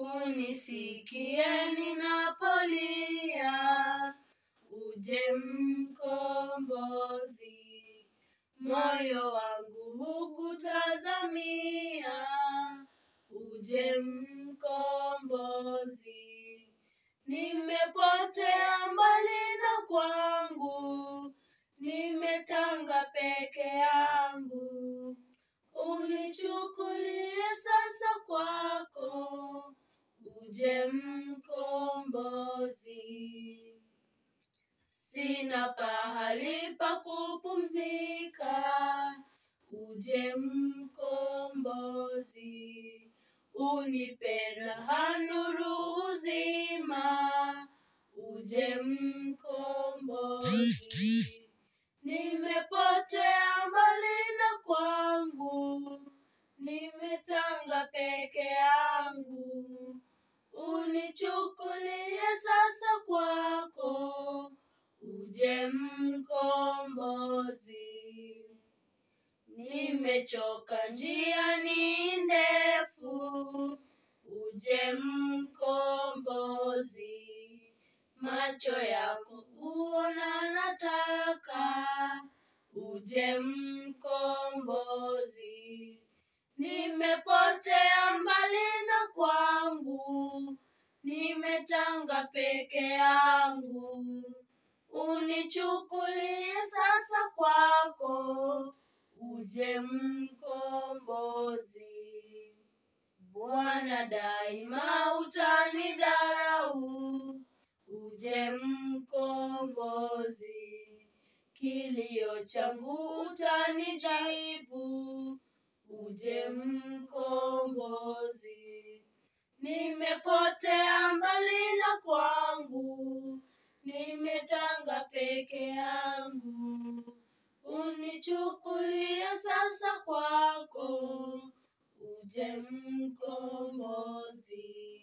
unisikie ninapolia, uje mkombozi, moyo wangu hukutazamia, uje mkombozi, nimepotea mbali na kwangu, nimetanga peke yangu, unichukulie sasa kwako, uje mkombozi. Sina pahali pa kupumzika, uje mkombozi, unipe raha nuru uzima, uje mkombozi. Nimepotea mbali na kwangu, nimetanga peke yangu, unichukulie sasa kwako, uje mkombozi. Nimechoka njia ni ndefu, uje mkombozi. Macho yako kuona nataka, uje mkombozi. Nimepotea mbali na kwangu, nimetanga peke yangu, unichukulie sasa kwako, uje mkombozi. Bwana daima utanidharau, uje mkombozi. Kilio changu utanijibu, uje mkombozi. Nimepotea mbali na kwangu, nimetanga peke yangu, unichukulie sasa kwako, uje mkombozi.